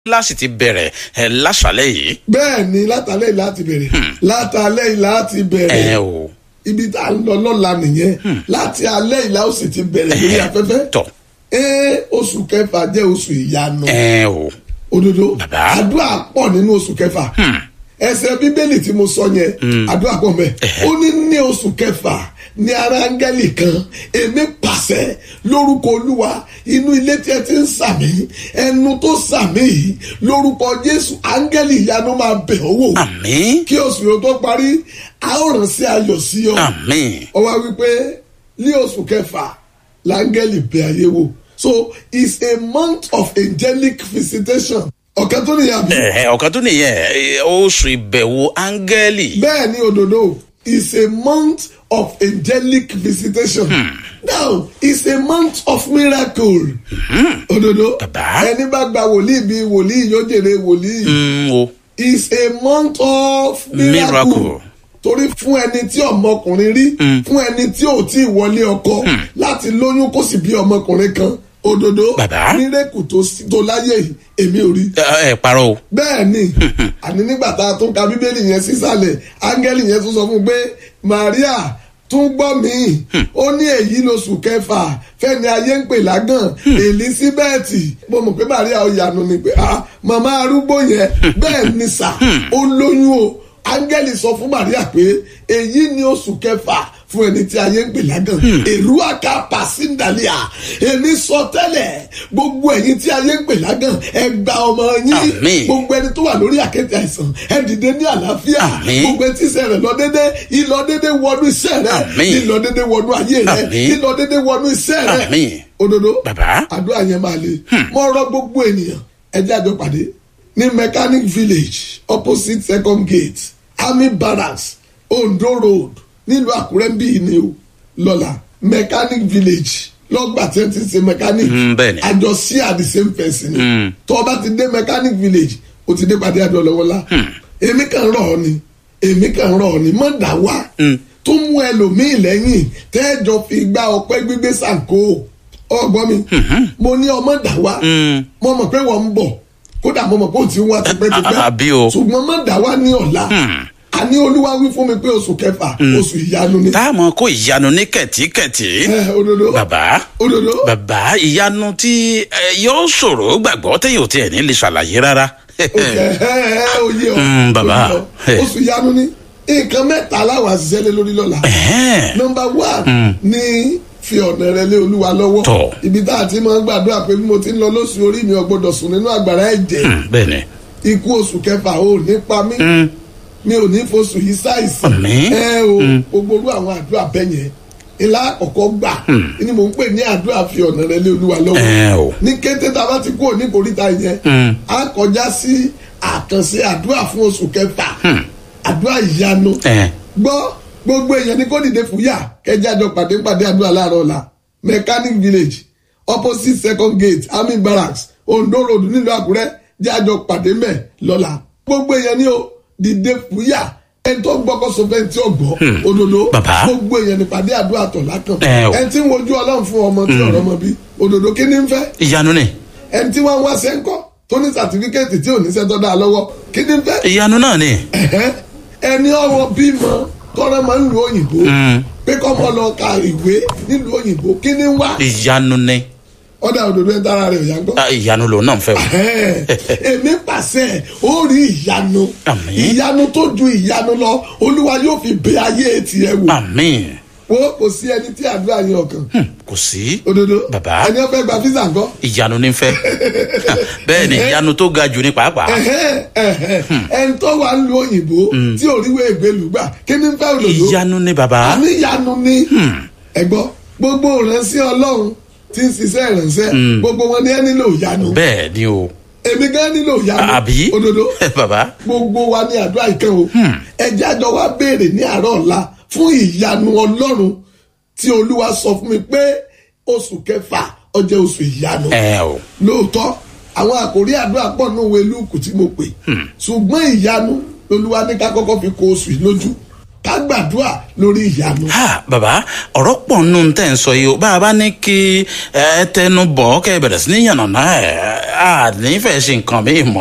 láti ti bẹ̀rẹ̀ ẹ̀ láṣàlẹ̀ yìí. bẹ́ẹ̀ ni látàlẹ́ yìí láti bẹ̀rẹ̀ látàlẹ́ yìí láti ẹ bẹ̀rẹ̀ o ibi tá a ń lọ lọ́la nìyẹn láti alẹ́ yìí la ó sì ti bẹ̀rẹ̀ lórí afẹ́fẹ́ tọ̀ ee oṣù kẹfà jẹ́ oṣù ìyanu ẹ o òdodo Bàbá. àdúrà pọ̀ nínú oṣù kẹfà ẹsẹ̀ bíbélì tí mo sọ yẹn àdúrà pọ̀ mẹ́ ó ní ní oṣù kẹfà ní ara áńgẹ́lì kan èmi pàṣẹ lórúkọ olúwa inú ilé tí ẹ ti ń sàmì ẹnu tó sàmì yìí lórúkọ jésù áńgẹ́lì ìyanu máa bẹ̀ ọ́ wò àmín kí oṣù yóò tó parí a ó rán sí ayọ̀ sí ọ àmín ó wá wípé ní oṣù kẹfà láńgẹ́lì bẹ̀ ayé wò so it's a month of angelic visitation ọ̀kan tó nìyà bí. ẹ ọ̀kan tó nìyẹn ẹ, oṣù ìbẹ̀wò áńgẹ́lì bẹ́ẹ̀ ni òdòdó it's a month of angelic visitation now it's a month of miracle òdòdó Bàbá. ẹni bá gba wòlíì bíi wòlíì yóò jèrè wòlíì Mm, o is a month of miracle. Miracle. torí fún ẹni tí ọmọkùnrin rí fún ẹni tí ò tí ì wọlé ọkọ láti lóyún kó sì bí ọmọkùnrin kan òdodo Bàbá. mírèkù tó sí- tó láyé yìí èmi ò rí ẹ ẹ parọ́ o bẹ́ẹ̀ ni àní nígbà tá a tún ka bíbélì yẹn sísàlẹ̀ áńgẹ́lì yẹn tún sọ fún un pé maria tún gbọ́ mi ó ní èyí lóṣù kẹfà fẹ́ni ayé ń pè lágàn elizabeth mo mọ̀ pé maria ó yanu ni pé ah màmá arúgbó yẹn bẹ́ẹ̀ ni sà ó lóyún o áńgẹ́lì sọ fún maria pé èyí ni oṣù kẹfà fún ẹni tí ayé ń pè lágàn èrú àká pàṣíndàlíà èmi sọ tẹ́lẹ̀ gbogbo ẹ̀yin tí ayé ń pè lágàn ẹ gba ọmọ yín Àmín. gbogbo ẹni tó wà lórí àkéte àìsàn ẹ dìde ní àlàáfíà Àmín. gbogbo etí iṣẹ́ rẹ̀ lọ dédé ìlọ dédé wọnú iṣẹ́ rẹ̀ Àmín. ìlọ dédé wọnú ayé rẹ̀ Àmín. ìlọ dédé wọnú iṣẹ́ rẹ̀ Àmín. òdodo Bàbá. àdúrà yẹn máa le mo rọ gbogbo ènìyàn ẹ jẹ́ àjọ pàdé ní mechanic village opposite second gate army barracks ondo road nílùú àkúrẹ́ ń bí yìí ni o lọ́la mechanic village lọ́gbà tí wọ́n ti ṣe mechanic Mm, bẹ́ẹ̀ ni. àjọ sí at the same person ni tó o bá ti dé mechanic village o ti dé pàdé àjọ lọ́wọ́lá èmi kàn rọ̀ ọ́ ni èmi kàn rọ̀ ọ́ ni mọ̀ dá wá tó mú ẹlòmíì lẹ́yìn tẹ́ẹ̀jọ fi gba ọpẹ́ gbígbé sànkó ọgbọ́n mi mo ní ọmọ dá wá mo mọ̀ pé wọ́n ń bọ̀ kódà mo mọ̀ pé ó ti ń wá tipẹ́tipẹ́ Ah, àbí o. ṣùgbọ́n mọ̀ dá wá ní ọ̀la àní olúwa wí fún mi pé oṣù kẹfà oṣù ìyanu ni táàmù kó ìyanu ní kẹ̀tíkẹ̀tí ẹ òdodo bàbá òdodo bàbá ìyanu tí ẹ, yóò ṣòro gbàgbọ́ téyàn ò tiẹ̀ ní lè ṣàlàyé rárá. oyè ọ Mm, bàbá. oyè ọ. oṣù ìyanu ni nǹkan mẹ́ta aláwọ̀ àṣìṣe lé lórí lọ́la Ẹ̀hẹ́n. nọmba one ní fi ọ̀nà rẹ lé olúwa lọ́wọ́ Tọ̀. ibi tá a ti máa ń gbàdúrà pé bí mo ti ń lọ lóṣù orí mi ò gbọdọ̀ sùn nínú àgbàrá ẹ̀jẹ̀ Mm, bẹ́ẹ̀ ni ikú oṣù kẹfà ò ní pa mí mi ò ní foṣù yìí ṣàìsàn Àmín. ẹ o gbogbo orú àwọn àdúrà bẹ́ẹ̀ yẹn ilá àkọ́kọ́ gbà ni mò ń pè ní àdúrà fi ọ̀nà rẹ lé olúwa lọ́wọ́ ẹ o ní kété tá a bá ti kúrò ní koríta yẹn a kọjá sí àkànṣe àdúrà fún oṣù kẹfà àdúrà ìyanu ẹ gbọ́ gbogbo èèyàn ní kó dìde fúyà kẹjájọ pàdé pàdé àdúrà láàárọ̀ ọ̀la mechanic village opposite second gate army barracks ondo road nílùú àkúrẹ́ jájọ pàdé mẹ́ lọ́la gbogbo èèyàn ní o dìde fúyà ẹni tó gbọ́kọ́ sọ fẹ́ tí ó gbọ́ òdodo Bàbá. gbogbo èèyàn ní pàdé àdúrà tọ̀ lákàn Ẹ o. ẹni tí ń wojú ọlọ́run fún ọmọ tí ọ̀rọ̀ mọ bí òdodo kí ni ń fẹ́ ìyanu ni ẹni tí wọ́n ń wá sẹ́ńkọ́ tó ní sàtífíkẹ́ẹ̀tì tí ò ní sẹ́tọ́ dáa lọ́wọ́ kí ni ń fẹ́ ìyanu náà ni. ẹ̀hẹ́, ẹni ọwọ́ bímọ tọ́rọ máa ń lu òyìnbó pé kọ́ mọ́ lọ ka ìwé nílùú òyìnbó kí ni ń wá ìyanu ni ọ̀dà òdòdó ẹ̀ dára rẹ̀ ò yá gbọ́. Ah, ìyanu lòun náà ń fẹ́ o. Ẹ̀hẹ́, èmi pàṣẹ ó rí ìyanu Àmín. ìyanu tó ju ìyanu lọ olúwa yóò fi bẹ ayé tiẹ̀ wò àmín wo kò sí ẹni tí àdúrà yẹn ọkàn kò sí òdodo Bàbá. ẹni ọfẹ gba fisa ńkọ́. ìyanu ní fẹ́ bẹ́ẹ̀ ni ìyanu tó ga jù ní pàápàá. Ẹ̀hẹ́, ẹ̀hẹ́, ẹni tó wà ń lu òyìnbó tí òríwé ìgbélú gbà kí ni ń fẹ́ òdòdó. ìyanu ni bàbá. àníyanu ni ẹgbọ́ gbogbo ìránṣẹ́ ọlọ́run tí ń ṣiṣẹ́ ìránṣẹ́ gbogbo wọn ni ẹ nílò ìyanu bẹ́ẹ̀ ni o. èmi gan nílò ìyanu àbí òdodo bàbá. gbogbo wa ní àdúrà ìkan o ẹjẹ́ àjọ wa béèrè ní àárọ̀ ọ̀la fún ìyanu ọlọ́run tí olúwa sọ fún mi pé oṣù kẹfà ọjọ́ oṣù ìyanu ẹ o. lóòótọ́ àwọn àkòrí àdúrà pọ̀ ní òwe lúùkù tí mo pè ṣùgbọ́n ìyanu lolúwa ní ká kọ́kọ́ fi kó oṣù yìí lójú ká gbàdúrà lórí ìyanu. ha bàbá ọ̀rọ̀ pọ̀ nù tẹ̀ ń sọ yìí o bá a bá ní kí ẹ tẹnu bọ̀ kẹ́ ẹ bẹ̀rẹ̀ sí ní yànnàná ẹ̀ à nífẹ̀ẹ́ ṣe nǹkan mi mọ̀